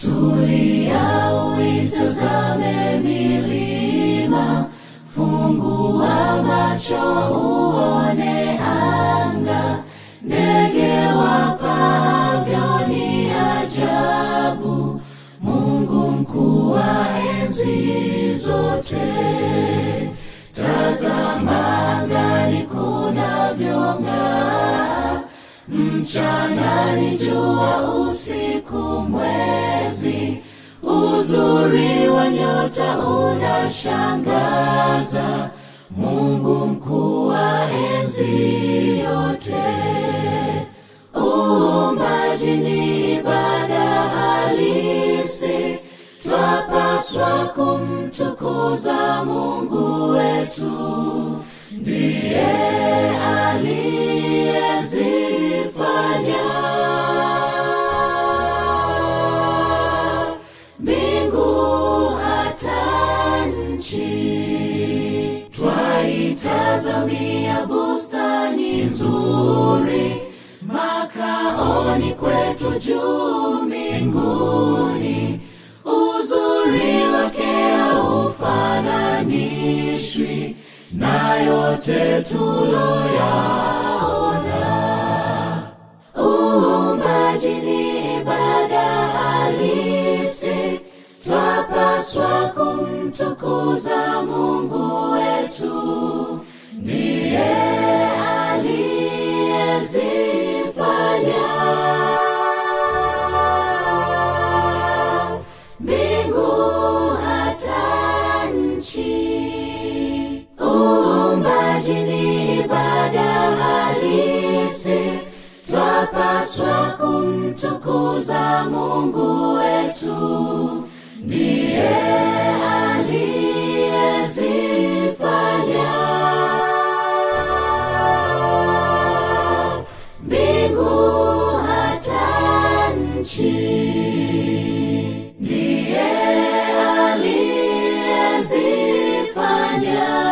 Tulia uitazame milima, fungua macho uone anga, ndege wapaavyo ni ajabu, Mungu mkuu wa enzi zote. Tazama angani kunavyong'aa, mchana ni jua, usiku mwezi. Uzuri wa nyota unashangaza, Mungu mkuu wa enzi yote. Uumbaji ni ibada halisi, twapaswa kumtukuza Mungu wetu, ndiye aliyezifanya mbingu hata nchi. Twaitazamia bustani nzuri, makaoni kwetu juu mbinguni. Uzuri wake haufananishwi na yote tuloyaona. Uumbaji ni ibada halisi, twapaswa kumtukuza Mungu wetu, ndiye aliyezifanya mbingu hata nchi. Uumbaji ni ibada halisi, twapaswa kumtukuza Mungu wetu, ndiye aliyezifanya mbingu hata nchi, ndiye aliyezifanya